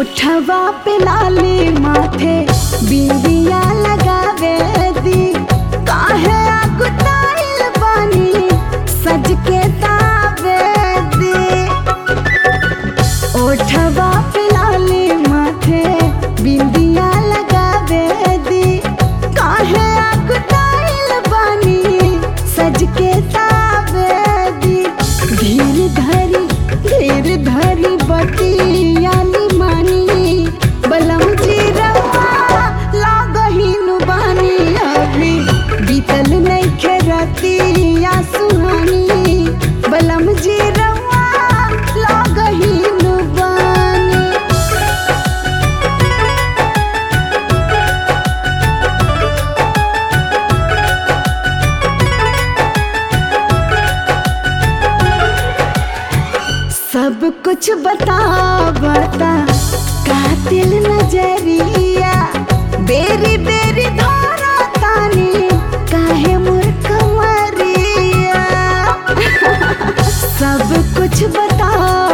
ओठवा पे लाली माथे बिंदिया लगावे दी काहे आगुताइल बानी सज के दावे दी ओठवा पे लाली माथे बिंदिया लगावे दी काहे आगुताइल बानी सज के दावे दी धीर धरी धीर धरी बतियानी मानी बलम जी रवा लागहिनु बानी अभी बीतल नइखे रतिया सुहानी बलम जी रवा लागहिनु बानी सब कुछ बता बता कातिल नजरिया बेरी बेरी धारा तानी काहे मूर्ख मरिया सब कुछ बता